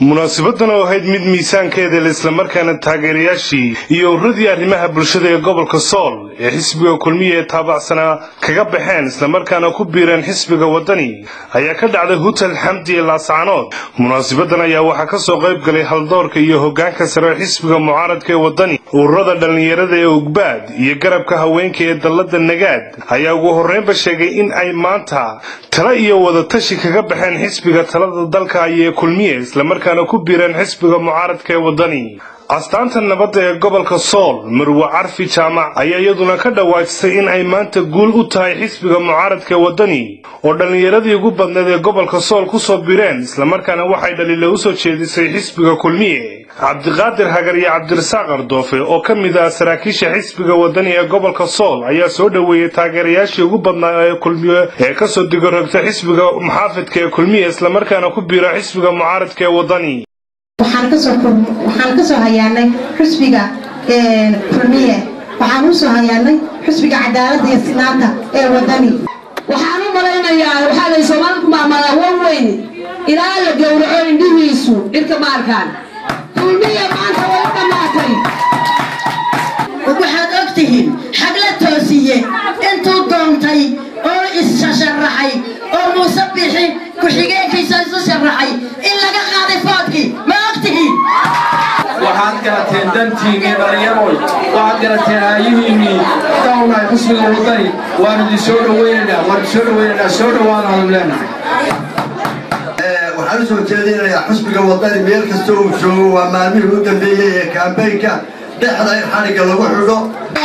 munaasabadan oo ahayd mid miisaankeeda la islamarkaana taageerayaashii iyo uradii arrimaha bulshada ee gobolka sool ee xisbiga kulmiya ee taabacsanaa kaga baxeen islamarkaana ku biireen xisbiga waddani ayaa ka dhacday hutel xamdi ee laascanood munaasabadan ayaa waxaa ka soo qayb galay haldoorka iyo hoggaanka sare xisbiga mucaaradka ee waddani ururada dhallinyarada ee ugbaad iyo garabka haweenka ee dallada nagaad ayaa ugu horreynba sheegay in ay maanta tala iyo wadatashi kaga baxeen xisbiga talada dalka ayee kulmiye islamarkaana ku biireen xisbiga mucaaradka ee waddani astaanta nabadda ee gobolka sool marwe carfi jaamac ayaa iyaduna ka dhawaajisay in ay maanta guul u tahay xisbiga mucaaradka ee waddani oo dhallinyaradii ugu badneed ee gobolka sool ku soo bireen islamarkaana waxay dhaliila u soo jeedisay xisbiga kulmiye cabdiqaadir hagar iyo cabdirasaaq ardoofe oo ka mid ah saraakiisha xisbiga waddani ee gobolka sool ayaa soo dhoweeyey taageerayaashii ugu badnaa ee kulmiye ee kasoo digorogta xisbiga muxaafidka ee kulmiye islamarkaana ku biira xisbiga mucaaradka ee waddani waxaan kasoo hayaanay xusbiga kulmiye waxaan usoo hayaanay xusbiga cadaalada iyo sinaanta ee wadani waxaan u malaynayaa waxaa lay soomaalida ku maamulaa wan weyn ilaa la gowraco indhihiisu dhirka maarkaan kulmiye maanta way u dhammaatay waxaad og tihiin xagla toosiye intuu doontay oo issasharaxay oo muuse bixi ku-xigeenkiisa isu sharaxay in laga qaaday foodkii ma og tihiin waxaad garateen dantiinnii dhallinyaroy waxaad garateen aayihiinnii dawnahay xusbiga waddani waanu idin soo dhawaynaynaa waanu idin soo dhawaynaynaa soo dhawaanaanu leenahay waxaan u soo jeedinayaa xusbiga waddani meel kasta uu joogo waa maalmihii u dambeeyey ee kaambeynka dhexda in xadhigga lagu xidho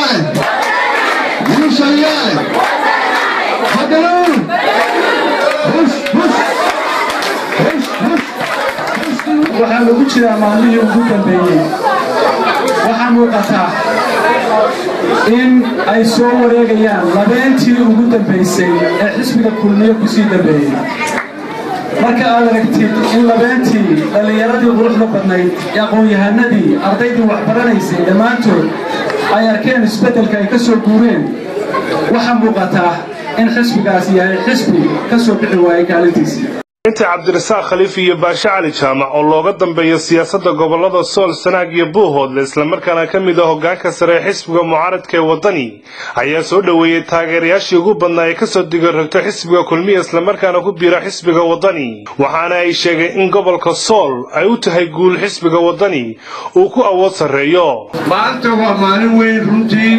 waxaa lagu jiraa maalmihii ugu dambeeyey waxaa muuqataa in ay soo wareegayaan labeentii ugu dambaysay ee xisbiga kulmiye ku sii dambeeyey marka aad aragtid in labeentii dhallinyaradii quruxda badnayd ee aqoon-yahanadii ardaydii waxbaranaysay dhammaantood ay arkeen isbeddelka ay ka soo guureen waxaa muuqataa in xisbigaas yahay xisbi ka soo bixi waayay kaalintiisii inta cabdirasaaq khaliif iyo baashe cali jaamac oo looga dambeeyo siyaasadda gobollada sool sanaag iyo buuhoodle islamarkaana ka mid ah hoggaanka sare ee xisbiga mucaaradka ee waddani ayaa soo dhoweeyey taageerayaashii ugu badnaa ee kasoo digorogta xisbiga kulmiya islamarkaana ku biira xisbiga waddani waxaana ay sheegeen in gobolka sool ay u tahay guul xisbiga waddani uu ku awood sarreeyo maanta waa maalin weyn runtii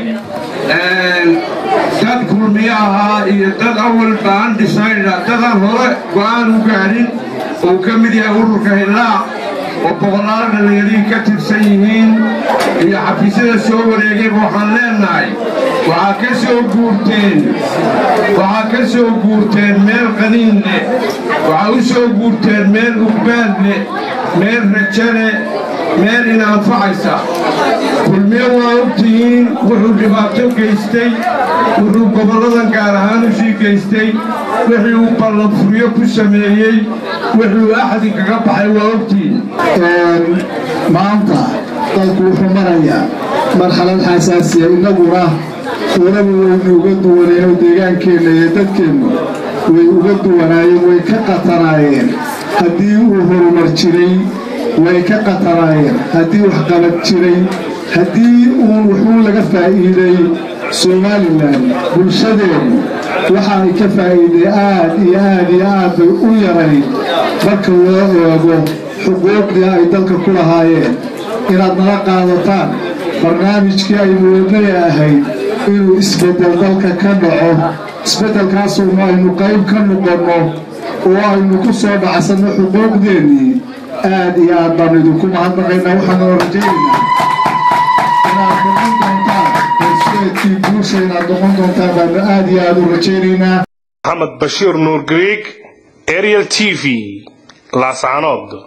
dad kulmiye ahaa iyo dad awal baan dhisayna dadaan hore go'aan u gaadhin uu ka mid yahay ururka hillaac oo boqolaal dhallinyarihii ka tirsan yihiin iyo xafiisyada soo wareegayba waxaan leennahay waxaa ka soo guurteen waxaa ka soo guurteen meel qaniin leh waxaa u soo guurteen meel ugbaad leh meel rajo leh meel inaanfacaysa kulmiye waa ogtihiin wuxuu dhibaato geystay wuxuu gobolladan gaar ahaan u sii geystay wixii uu ballanfuryo ku sameeyey wuxuu axdi kaga baxay waa ogtihiin maanta dalku wuxuu marayaa marxalad xasaasiya innaguna unagu waynu uga duwanayno deegaankeenna iyo dadkeennu way uga duwanaayeen way ka qatanaayeen haddii uu horumar jiray way ka qatanaayeen haddii waxqabad jiray haddii uun wuxuu laga faa'iiday somalilan bulshadeennu waxa ay ka faa'iiday aad iyo aad iyo aad bay u yarayd marka loo eego xuquuqdii ay dalka ku lahaayeen inaad nala qaadataan barnaamijkii aynu wadnay ahayd inuu isbeddel dalka ka dhaco isbeddelkaasuunu aynu qayb ka noqonno oo aynu ku soo dhacsanno xuquuqdeennii aad iyo aad baanu idinku mahadnaqaynaa waxaanu rajaynaynaa inaad noqon doontaan horseedkii guusha inaad noqon doontaan baanu aad iyo aad u rajaynaynaa maxamed bashiir nuur griig ariel t v laascanood